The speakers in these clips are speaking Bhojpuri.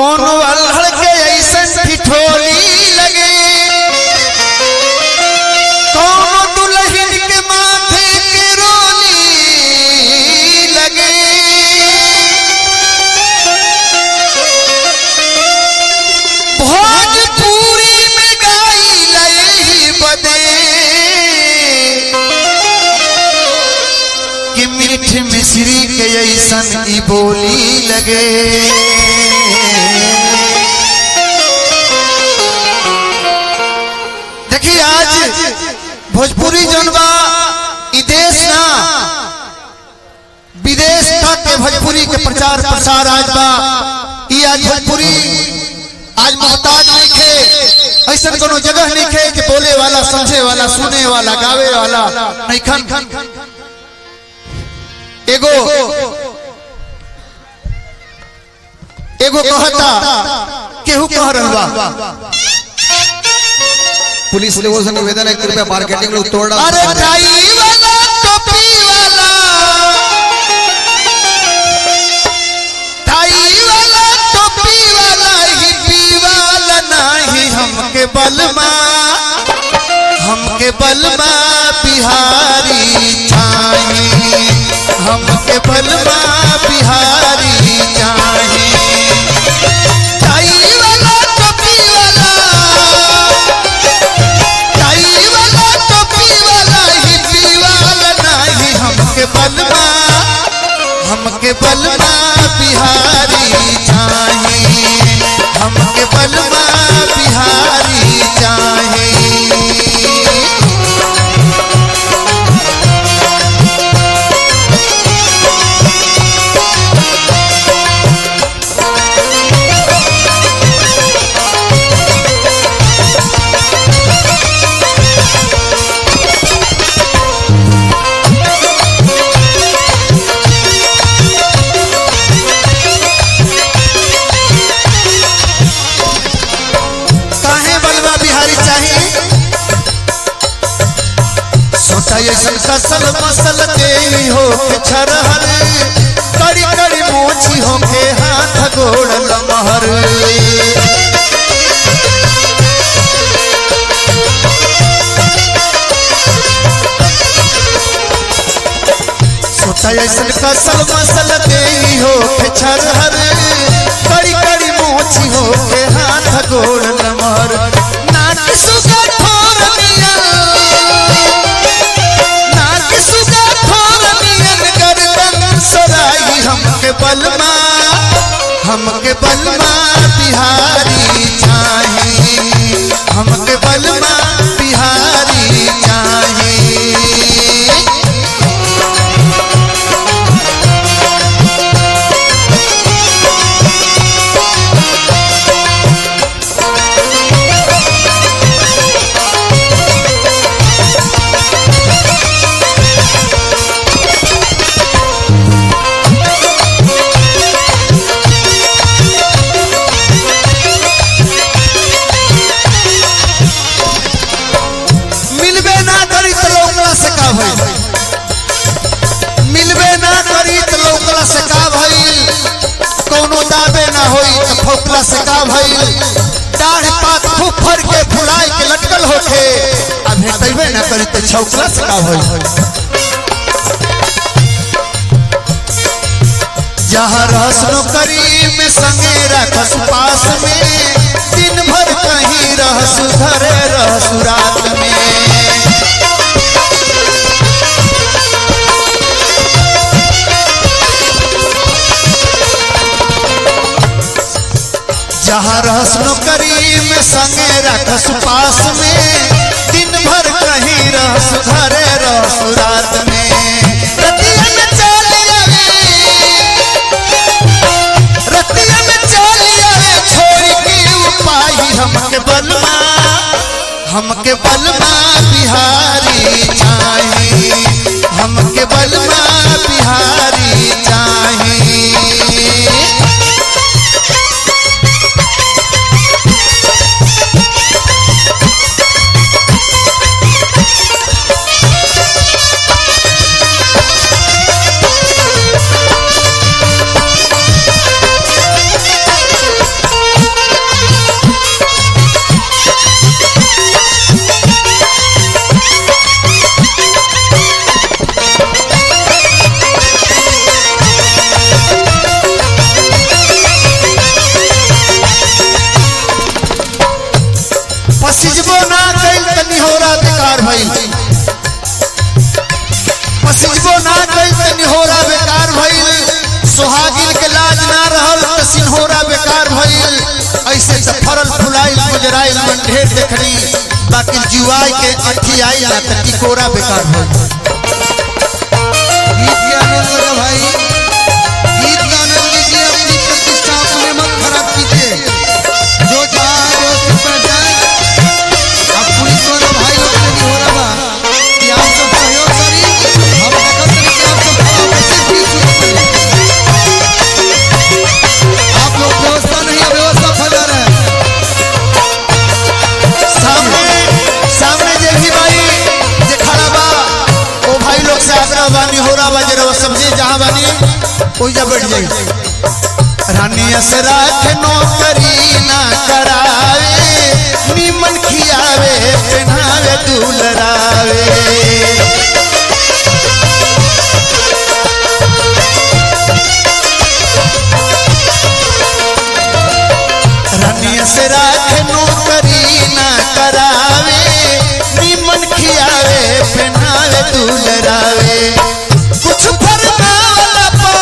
कोनो अल्हड़ के ऐसन ठिठोली लगे कोनो दुल्हन के माथे के रोली लगे भोजपुरी में गाई लई बदे कि मीठ मिश्री के ऐसन ई बोली लगे देखिए आज भोजपुरी जौन बा ई देश ना विदेश तक के भोजपुरी के प्रचार प्रसार आज बा ई आज भोजपुरी आज मोहताज नहीं खे ऐसा कोनो जगह नहीं खे कि बोले वाला समझे वाला सुने वाला गावे वाला नहीं खन एगो एगो कहता केहू कह रहल बा पुलिस लोगों से निवेदन है कृपया मार्केटिंग लोग तोड़ डाल अरे टाई वाला टोपी वाला टाई वाला टोपी वाला हिप्पी वाला नाही हमके बलमा हमके बलमा बिहारी चाही हमके बलमा बिहारी चाही टाई वाला टोपी वाला टाई वाला टोपी वाला हिप्पी वाला नाही हमके बलमा हमके बलमा बिहारी चाही हमके बलमा बिहारी चाही काहे बलवा बिहारी चाहिए सोचा ऐसन फसल मसल के ही हो के छरहर कड़ी कड़ी मोची हो के हाथ गोड़ लमहर सोचा ऐसन फसल मसल के ही हो के छरहर कड़ी कड़ी मोची हो के हाथ गोड़ लमहर नाक सुगा ठोर मिया नाक सुगा ठोर मियन गर्दन सराई हमके बलमा हमके बलमा बिहारी चाही हमके बलमा बिहारी चाही मिलबे ना करी तो लौकला से का भइल मिलबे ना करी तो लौकला से का भइल कोनो दाबे ना होई तो ठोकला से का भइल दाढ़ पात फुफर के फुलाए के लटकल होखे आ भेटैबे ना करी तो छौकला से का भइल जहाँ रहस नौकरी में संगे रखस पास में दिन भर कहीं रहस घरे रहस रात में जहाँ रहस नौकरी में संगे रखस पास में दिन भर कहीं रहस घरे रहस रात में रतिया में चल आवे रतिया में चल आवे छोड़ के उपाय हमके बलमा हमके बलमा बिहारी चाही हमके बलमा बिहारी चाही के निहोरा बेकार भइल सोहागिन के लाज ना रहल त सिन्होरा बेकार भइल ऐसे त फरल फुलाइल गुजराइल मन ढेर देखनी बाकी जुआई के अठी आई ना त टिकोरा बेकार भइल गीत के आनंद लो भाई गीत का आनंद लीजिए अपनी प्रतिष्ठा अपने मत खराब कीजिए जो चाहे वो सिर पर जाए अब पुलिस वाले भाई लोग से नहीं हो रहा बा कि आप सब सहयोग करी हम देखत रही कि आप सब खड़ा कैसे भी शुरू करी आप लोग व्यवस्था नहीं है व्यवस्था फैला रहे हैं सामने सामने जे भी भाई जे खड़ा बा ओ भाई लोग से आग्रह बा निहोरा बा जे रहो समझे जहां बानी ओइजा बैठ जाई रानी असरा के नौकरी ना करावे निमन खियावे पहनावे दुलरावे रानी असरा के नौकरी ना करावे निमन खियावे पहनावे दुलरावे कुछ फरमावला पा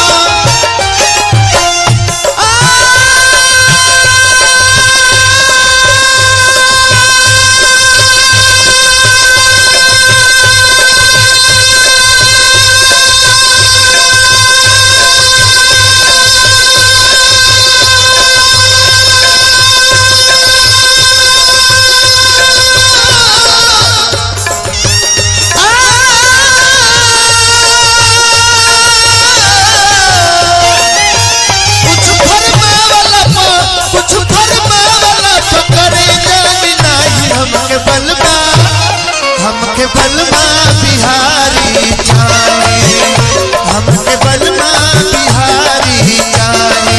कुछ फरमावला पा कुछ फरमावला पा करे जानी नाही हमके बलमा हमके बलमा बिहारी जाने हमके बलमा बिहारी जाने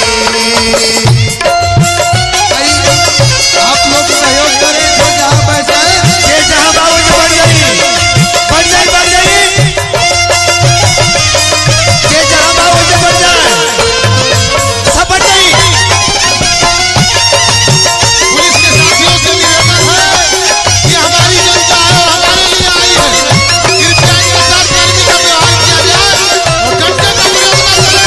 भाई आप लोग सहयोग करें जो जहाँ बैठा है जे जहां बाबू जी बन जाई बन जाई बन जाई जे जहां बाबू जी बन जाए सब बन जाई पुलिस के साथियों से निवेदन है कि हमारी जनता है और हमारे लिए आई है कृपया इंतजार कर्मी का व्यवहार किया जाए और घंटे का विरोध न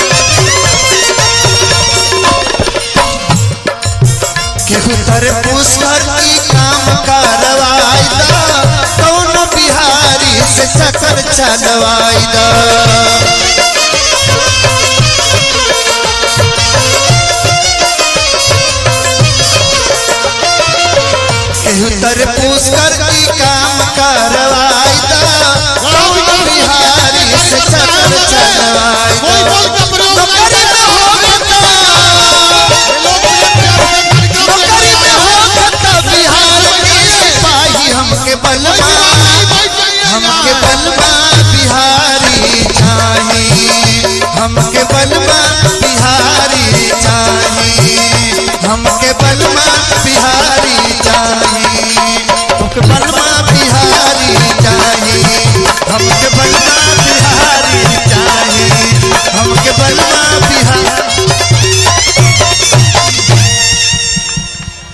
करें केहू तर पुष्कर की काम करवाई दा कौन बिहारी से चक्कर चलवाई दा